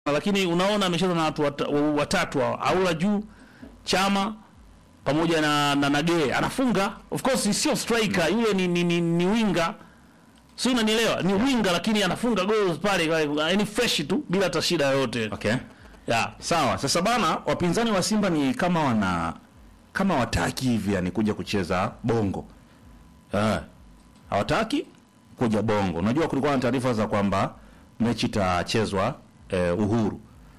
lakini unaona amecheza na watu wata- watatu hao, Aula juu, Chama pamoja na na Nagee anafunga. Of course sio striker yule, ni ni, ni, ni winga, si unanielewa? Ni winga lakini anafunga goals pale, yani fresh tu bila hata shida yoyote Okay. yeah. Sawa. Sasa bana, wapinzani wa Simba ni kama wana kama wataki hivi yani kuja kucheza bongo. Eh. Hawataki kuja bongo. Unajua kulikuwa na taarifa za kwamba mechi itachezwa eh, Uhuru.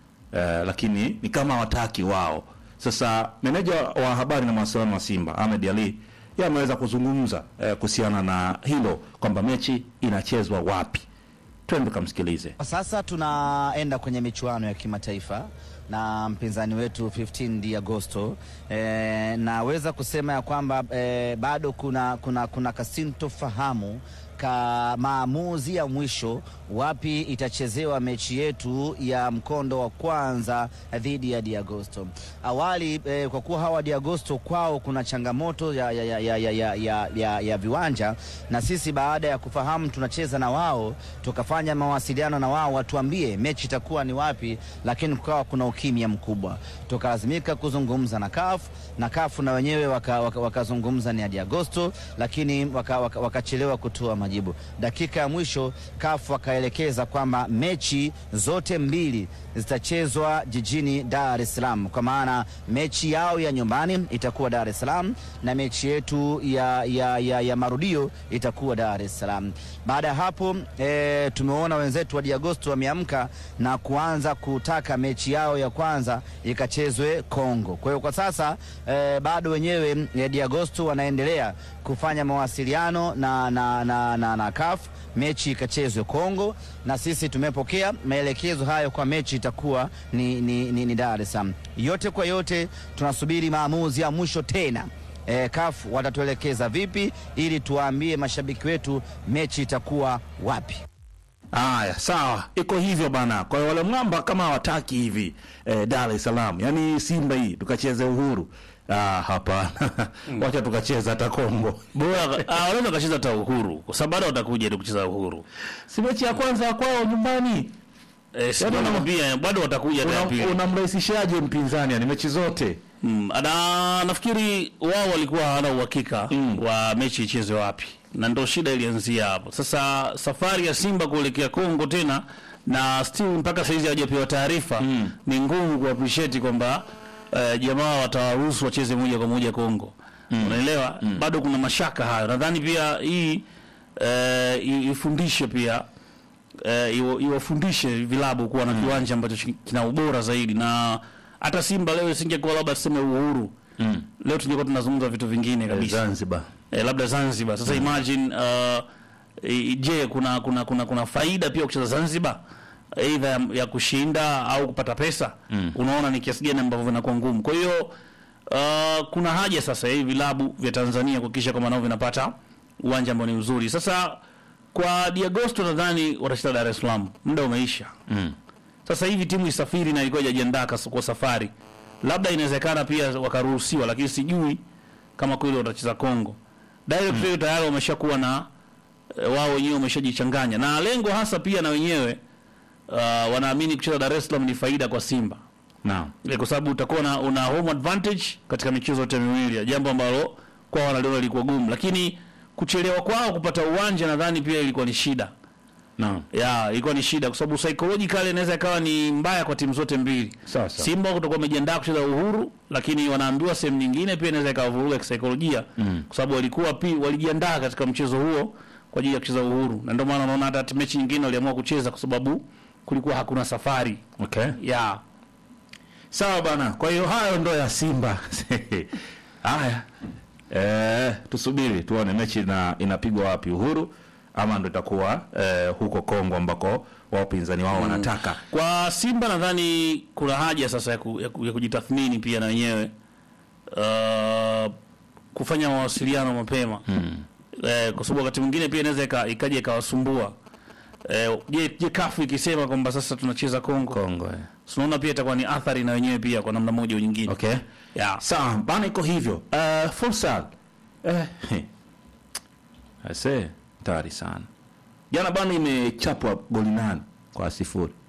Eh, lakini ni kama hawataki wao. Sasa meneja wa habari na mawasiliano wa Simba Ahmed Ali yeye ameweza kuzungumza eh, kuhusiana na hilo kwamba mechi inachezwa wapi. Twende tukamsikilize. Kwa sasa tunaenda kwenye michuano ya kimataifa na mpinzani wetu 15 di Agosto. E, naweza kusema ya kwamba e, bado kuna, kuna, kuna kasintofahamu ka maamuzi ya mwisho wapi itachezewa mechi yetu ya mkondo wa kwanza dhidi ya Diagosto. Awali eh, kwa kuwa hawa Diagosto kwao kuna changamoto ya, ya, ya, ya, ya, ya, ya, ya, ya viwanja, na sisi baada ya kufahamu tunacheza na wao tukafanya mawasiliano na wao watuambie mechi itakuwa ni wapi, lakini kukawa kuna ukimya mkubwa, tukalazimika kuzungumza na CAF na CAF na wenyewe wakazungumza waka, waka ni hadi Agosto, lakini wakachelewa waka, waka kutoa majibu. Dakika ya mwisho CAF wakaelekeza kwamba mechi zote mbili zitachezwa jijini Dar es Salaam, kwa maana mechi yao ya nyumbani itakuwa Dar es Salaam na mechi yetu ya, ya, ya, ya marudio itakuwa Dar es Salaam. Baada ya hapo e, tumeona wenzetu wa Diagosto wameamka na kuanza kutaka mechi yao ya kwanza ikachezwe Kongo. Kwa hiyo kwa sasa e, bado wenyewe e, Diagosto wanaendelea kufanya mawasiliano na, na, na, na, na CAF mechi ikachezwe Kongo, na sisi tumepokea maelekezo hayo kwa mechi itakuwa ni, ni, ni, ni Dar es Salaam. Yote kwa yote tunasubiri maamuzi ya mwisho tena e, CAF watatuelekeza vipi ili tuwaambie mashabiki wetu mechi itakuwa wapi. Haya, sawa, iko hivyo bana. Kwa hiyo wale mwamba kama hawataki hivi eh, Dar es Salaam, yaani Simba hii tukacheze Uhuru, ah, hapana wacha tukacheza hata Kongo. Bora ah, wanaweza kacheza hata Uhuru kwa sababu bado watakuja ili kucheza Uhuru. Si mechi ya kwanza kwao nyumbani, Eh, si Yaani una- nakwambia bado watakuja hata ya pili. Una- unamrahisishaje mpinzani? Yani mechi zote Mm, na nafikiri wao walikuwa hawana uhakika Mm. wa mechi ichezwe wapi, na ndo shida ilianzia hapo. Sasa safari ya Simba kuelekea Kongo tena na still mpaka saizi hawajapewa taarifa Mm. ni ngumu ku appreciate kwamba eh, jamaa watawaruhusu wacheze moja kwa moja Kongo. Unaelewa? Bado kuna mashaka hayo. Nadhani pia hii eh, i- ifundishe pia eh, iwa- iwafundishe vilabu kuwa na kiwanja ambacho chi- kina ubora zaidi, na hata Simba leo isingekuwa labda tuseme Uhuru mm. leo tungekuwa tunazungumza vitu vingine kabisa Zanzibar eh, labda Zanzibar. Sasa imagine uh, i- je, kuna kuna kuna kuna faida pia kucheza Zanzibar aidha ya, ya kushinda au kupata pesa Mm. unaona ni kiasi gani ambavyo vinakuwa ngumu. Kwa hiyo uh, kuna haja sasa ya hivi vilabu vya Tanzania kuhakikisha kwamba nao vinapata uwanja ambao ni mzuri. Sasa kwa Diagosto nadhani watacheza Dar es Salaam, muda umeisha. mm. Sasa hivi timu isafiri na ilikuwa haijajiandaa kas- kwa safari, labda inawezekana pia wakaruhusiwa, lakini sijui kama kweli watacheza Kongo. Direct mm. tayari wameshakuwa na e, wao wenyewe wameshajichanganya, na lengo hasa pia na wenyewe uh, wanaamini kucheza Dar es Salaam ni faida kwa Simba Naam. e, kwa sababu utakuwa na una home advantage katika michezo yote miwili, jambo ambalo kwao wanaliona lilikuwa gumu, lakini kuchelewa kwao kupata uwanja nadhani pia ilikuwa ni shida Naam. ya ilikuwa ni shida kwa sababu psychological inaweza ikawa ni mbaya kwa timu zote mbili. Sawa sawa. Simba kutakuwa wamejiandaa kucheza Uhuru, lakini wanaambiwa sehemu nyingine pia inaweza ikawavuruga kisaikolojia Mm. kwa sababu walikuwa pi walijiandaa katika mchezo huo kwa ajili ya kucheza Uhuru, na ndio maana unaona hata mechi nyingine waliamua kucheza kwa sababu kulikuwa hakuna safari Okay. ya Sawa bana. Kwa hiyo hayo ndo ya Simba. Haya. Eh, tusubiri tuone mechi ina, inapigwa wapi Uhuru ama ndo itakuwa eh, huko Kongo ambako wapinzani wao wanataka. Kwa Simba nadhani kuna haja sasa ya, ku, ya, ku, ya kujitathmini pia na wenyewe uh, kufanya mawasiliano mapema Mm. eh, kwa sababu wakati mwingine pia inaweza ika- ikaja ikawasumbua. Eh, je, je kafu ikisema kwamba sasa tunacheza Kongo, Kongo. Eh. tunaona pia itakuwa ni athari na wenyewe pia kwa namna moja au nyingine. Okay. Yeah. Sawa, bana iko hivyo. Uh, futsal. Eh. he. Ase, tayari sana. Jana bana imechapwa goli nane kwa sifuri.